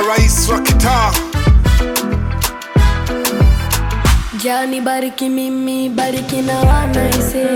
rais wa kitaa Jani bariki mimi, bariki na wanaise,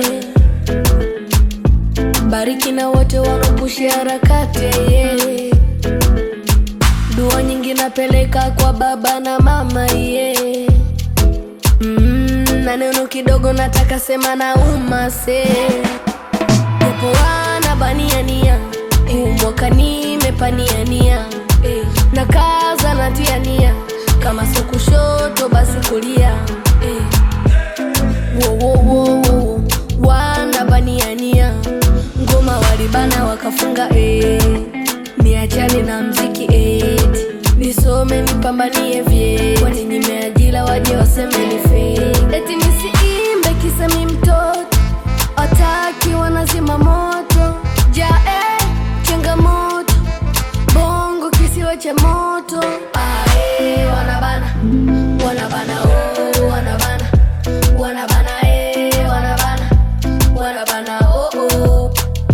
bariki na wote wanaopushi harakati ye. Dua nyingi napeleka kwa baba na mama ye. Mm, na neno kidogo nataka sema na umase, japo wana baniania huu mwaka nimepaniania eh, na kaza natiania kama sio kushoto basi kulia eh. Wo, wo, wo, wo. wana baniania ngoma walibana wakafunga eh. niachane na mziki eh. nisome nipambanie vye kwani nimeajila waje waseme ni fake. eti nisiimbe kisemi mtoto wataki wanazima moto jae changamoto bongo kisiwa cha moto ae wanabana wanabana oh, wanabana wanabana eh, wanabana wanabana oh, oh.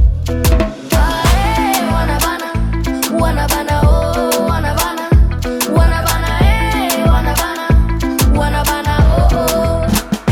Ae, wanabana wanabana oh, wanabana wanabana eh, wanabana wanabana oh, oh.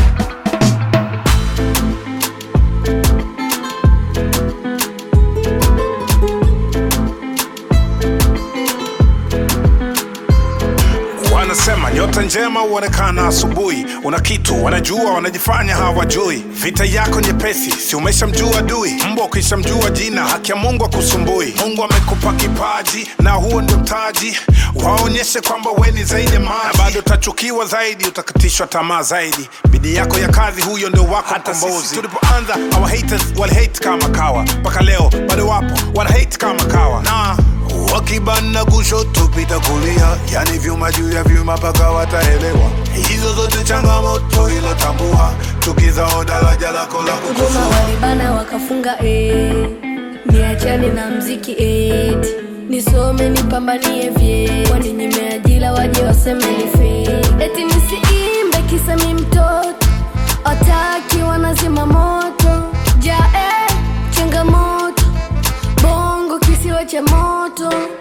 wanasema nyota njema huonekana asubuhi una kitu wanajua wanajifanya hawajui vita yako nyepesi si umeshamjua adui mbwa ukishamjua jina haki ya mungu akusumbui mungu amekupa kipaji na huo ndio mtaji waonyeshe kwamba we ni zaidi ya maji na bado utachukiwa zaidi utakatishwa tamaa zaidi bidii yako ya kazi huyo ndio wako hata sisi tulipoanza our haters wali hate kama kawa mpaka leo bado wapo wana hate kama kawa na wakibana kushoto pita kulia yani vyuma juu ya vyuma mpaka wataelewa hizo zote changamoto ilotambua tukizao daraja lako la ngoma kukosoa walibana wakafunga eh. niachane na mziki eh. nisome nipambanie vye kwani nimeajila waje waseme ni fake. eti nisiimbe kisemi mtoto wataki wanazima moto jae changamoto bongo kisiwa cha moto